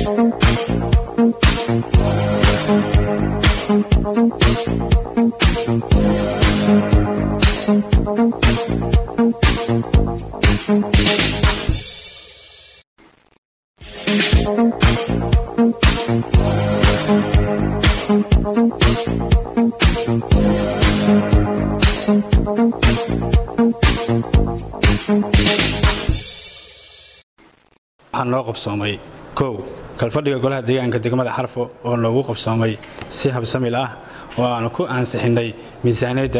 waxaa noo qabsoomay kow kalfadhiga golaha deegaanka degmada xarfo oo noogu qabsoomay si habsamil ah oo aanu ku ansixinnay miisaaniyadda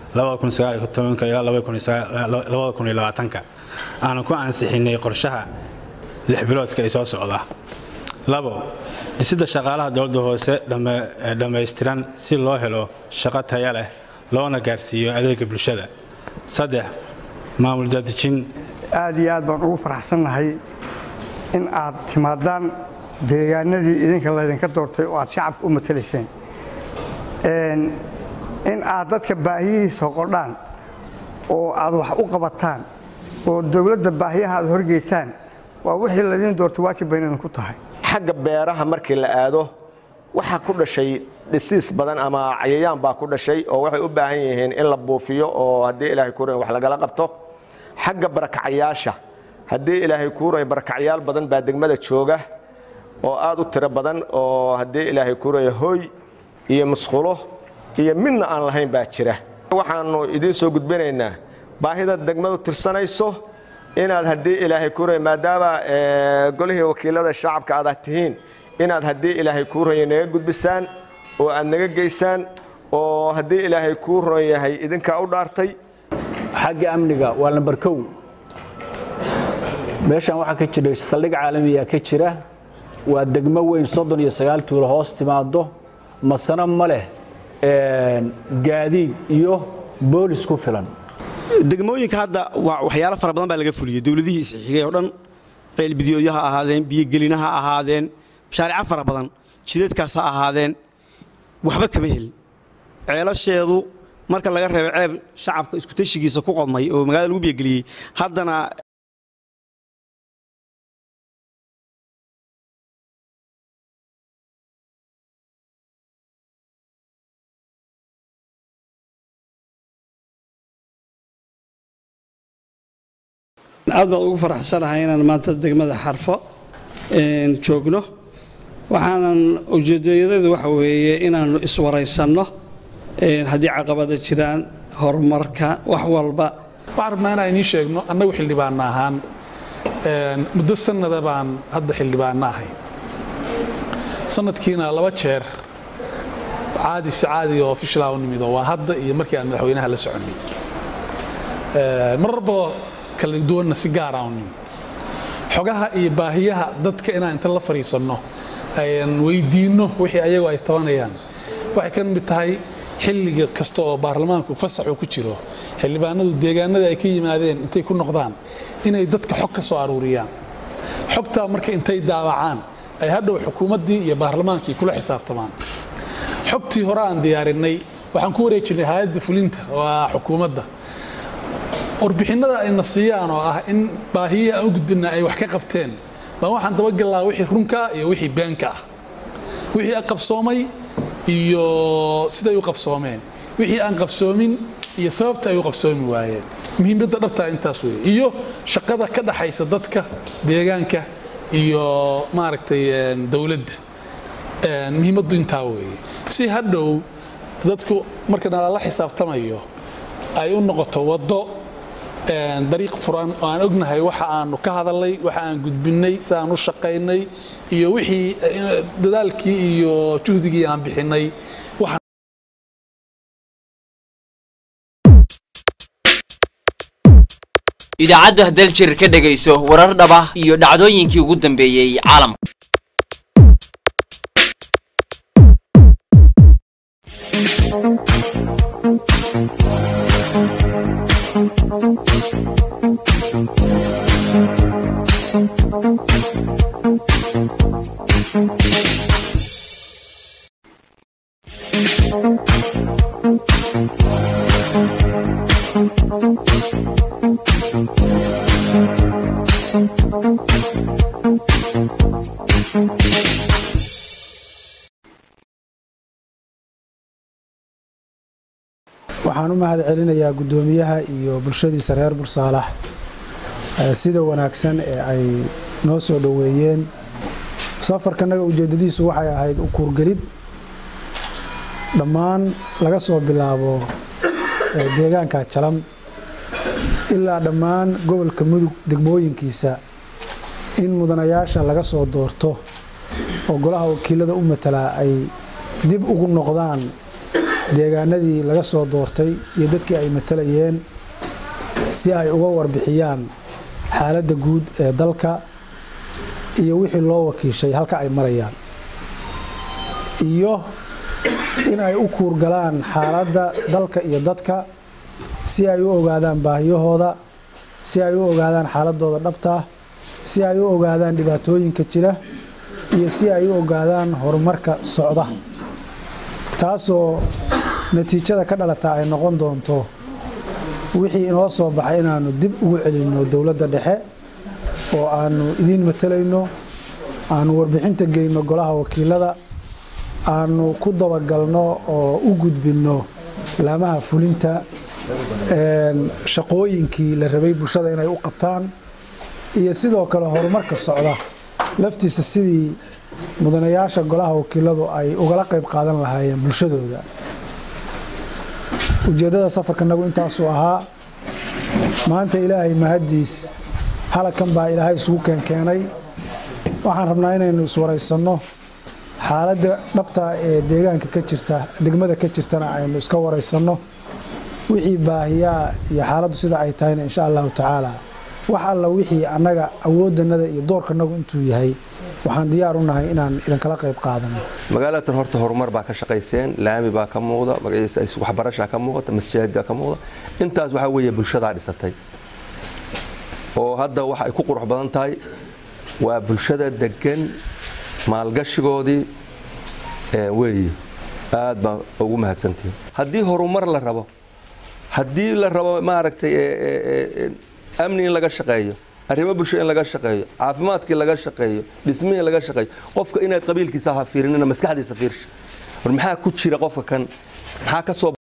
ilaa aanu ku ansixinnay qorshaha lix biloodka ee soo socda labo dhisidda shaqaalaha dowladda hoose dhammaystiran si loo helo shaqo taya leh loona gaarsiiyo adeega bulshada saddex maamul daadejin aad iyo aad baan ugu faraxsannahay in aad timaadaan deegaanadii idinka laydinka doortay oo aad shacabka u matalayseen in aad dadka baahiyihiisa qordhaan oo aad wax u qabataan oo dowladda baahiyaha aad horgeysaan waa wixii laydin doortay waajib bayna idinku tahay xagga beeraha markii la aado waxaa ku dhashay dhisiis badan ama cayayaan baa ku dhashay oo waxay u baahan yihiin in la buufiyo oo haddii ilaahay kuuran wax lagala qabto xagga barakacayaasha haddii ilaahay kuuray barakacyaal badan baa degmada jooga oo aad u tiro badan oo haddii ilaahay kuuraya hooy iyo musqulo iyo midna aan lahayn baa jira waxaannu idiin soo gudbinaynaa baahida degmadu tirsanayso inaad haddii ilaahay kuuraya maadaama golihii wakiilada shacabka aad tihiin inaad haddii ilaahay kuu ronya naga gudbisaan oo aad naga geysaan oo haddii ilaahay kuu ron yahay idinkaa u dhaartay xagga amniga waa lambar kow meeshan waxaa ka jira saldhig caalamiya ka jira waa degmo weyn soddon iyo sagaal tuulo hoos timaado masano ma leh gaadiid iyo boolis ku filan degmooyinka hadda waxyaalo fara badan baa laga fuliyey dowladihii isxigay oo dhan ceelbidiyooyo ha ahaadeen biyogelina ha ahaadeen mashaariico fara badan jidadkaas ha ahaadeen waxba kama helin ceelasheedu marka laga reebo ceeb shacabka iskutashigiisa ku qodmay oo magaalada lagu biyogeliyey haddana aad baan ugu faraxsanahay inaan maanta degmada xarfo joogno waxaanan ujeedayadeedu waxa weeye inaannu iswaraysanno haddii caqabada jiraan horumarka wax walba waxaan rabnaa inaan idiin sheegno annagu xildhibaanna ahaan muddo sannada baan hadda xildhibaanna ahay sanadkiina laba jeer caadi si caadiga oo ofishalaa u nimido waa hadda iyo markii aan madaxweynaha la soconnay mararba kala duwanna si gaara u nimid xogaha iyo baahiyaha dadka inaan inta la fadhiisanno ayaan weydiinno wixii ayagu ay tabanayaan waxay ka mid tahay xilliga kasta oo baarlamaanku fasaxu ku jiro xildhibaanadu deegaanada ay ka yimaadeen intay ku noqdaan inay dadka xog ka soo aruuriyaan xogtaa marka intay daawacaan ay hadhow xukuumaddii iyo baarlamaankii kula xisaabtamaan xogtii hore aan diyaarinay waxaan ku wareejinay hay-adda fulinta waa xukuumadda warbixinnada ayna siiyaan oo ah in baahiyihii aan u gudbina ay wax ka qabteen baan waxaan dabagallaa wixii runka iyo wixii beenka ah wixii qabsoomay iyo siday u qabsoomeen wixii aan qabsoomin iyo sababta ay u qabsoomi waayeen muhiimadda dhabtaa intaas weeye iyo shaqada ka dhaxaysa dadka deegaanka iyo maaragtay dowladda muhiimaddu intaa weeye si hadhow dadku marka nalala xisaabtamayo ay u noqoto waddo dariiq furan oo aan ognahay waxa aanu ka hadalnay waxa aan gudbinnay si aan u shaqaynay iyo wixii dadaalkii iyo juhdigii aan bixinnay idaacadda daljir ka dhegayso warar dhaba iyo dhacdooyinkii ugu dambeeyey caalamka Thank you. waxaan u mahad celinayaa guddoomiyaha iyo bulshadiisa reer bursaalax sida wanaagsan ee ay noo soo dhoweeyeen safarkanaga ujeeddadiisu waxay ahayd u kuurgelid dhammaan laga soo bilaabo deegaanka jalam ilaa dhammaan gobolka mudug degmooyinkiisa in mudanayaasha laga soo doorto oo golaha wakiilada u matalaa ay dib ugu noqdaan deegaanadii laga soo doortay iyo dadkii ay matalayeen si ay uga warbixiyaan xaaladda guud ee dalka iyo wixii loo wakiishay halka ay marayaan iyo in ay u kuurgalaan xaaladda dalka iyo dadka si ay u ogaadaan baahiyahooda si ay u ogaadaan xaaladooda dhabta si ay u ogaadaan dhibaatooyinka jira iyo si ay u ogaadaan horumarka socda taasoo natiijada ka dhalata ay noqon doonto wixii inoo soo baxay inaannu dib ugu celinno dowladda dhexe oo aannu idiin matalayno aannu warbixinta geyno golaha wakiilada aannu ku dabagalno oo u gudbinno laamaha fulinta shaqooyinkii la rabay bulshada inay u qabtaan iyo sidoo kale horumarka socda laftiisa sidii mudanayaasha golaha wakiiladu ay ugala qayb qaadan lahaayeen bulshadooda ujeeddada safarkanagu intaasuu ahaa maanta ilaahay mahaddiis halakan baa ilaahay isugu keenkeenay waxaan rabnaa inaynu iswaraysanno xaaladda dhabta ee deegaanka ka jirta degmada ka jirtana aynu iska waraysanno wixii baahiyaa iyo xaaladdu sida ay tahayna insha allahu tacaala wax alla wixii annaga awooddanada iyo doorkanagu intuu yahay waxaan diyaar u nahay inaan idinkala qayb qaadano magaalatan horta horumar baa ka shaqayseen laami baa ka muuqda magaciisa waxbarashaa ka muuqata masjida ka muuqda intaas waxaa weeye bulshadaa dhisatay oo hadda waxa ay ku qurux badan tahay waa bulshada degan maalgashigoodii weeye aad baa ugu mahadsantihin haddii horumar la rabo haddii la rabo maaragtay amni in laga shaqeeyo arrimo bulsho in laga shaqeeyo caafimaadkii laga shaqeeyo dhismihii laga shaqeeyo qofka inaad qabiilkiisa ha fiirinina maskaxdiisa fiirsha war maxaa ku jira qofka kan maxaa ka soo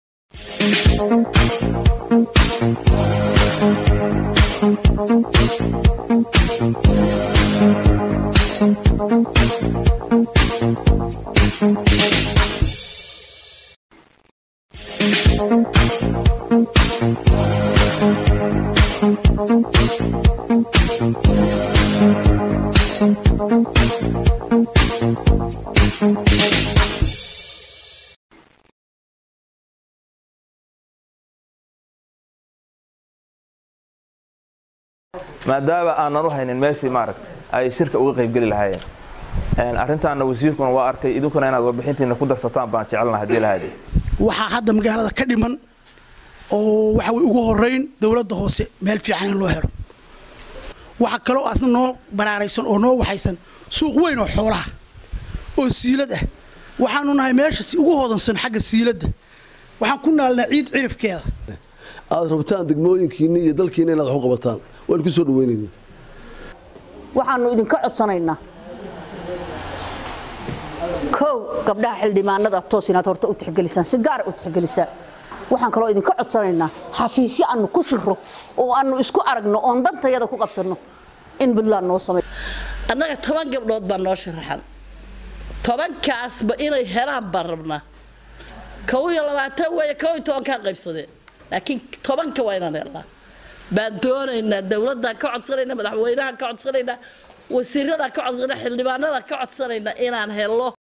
maadaama aanan u haynin meeshii maaragta ay shirka uga qaybgeli lahaayeen arrintaana wasiirkuna waa arkay idinkuna inaad warbixintiina ku darsataan baan jecelna haddii lahaade waxaa hadda magaalada ka dhiman oo waxa way ugu horeyn dowladda hoose meel fiican in loo helo waxa kaloo aasna noo baraaraysan oo noo waxaysan suuq weyn oo xoolaha oo siilad ah waxaanu nahay meesha ugu hodansan xagga siiladda waxaan ku naalnaa ciid cirifkeeda aad rabtaan degmooyinkiinni iyo dalkiina inaad wax u qabataan waan ku soo dhaweynayna waxaannu idinka codsanaynaa kow gabdhaha xildhibaanada toos inaad horta u tixgelisaan si gaara u tixgelisaan waxaan kaloo idinka codsanaynaa xafiisyo aannu ku shiro oo aannu isku aragno oon dantayada ku qabsanno in puntland noo samay annaga toban gabdhood baa noo sharaxan tobankaasba inay helaan baan rabnaa kow iyo labaatan weeye kow iyo tobankaa qaybsadeen laakiin tobanka waa inaan helnaa baan doonaynaa dowladdan ka codsanaynaa madaxweynaha ka codsanaynaa wasiiradaa ka codsanaynaa xildhibaanada ka codsanaynaa inaan helo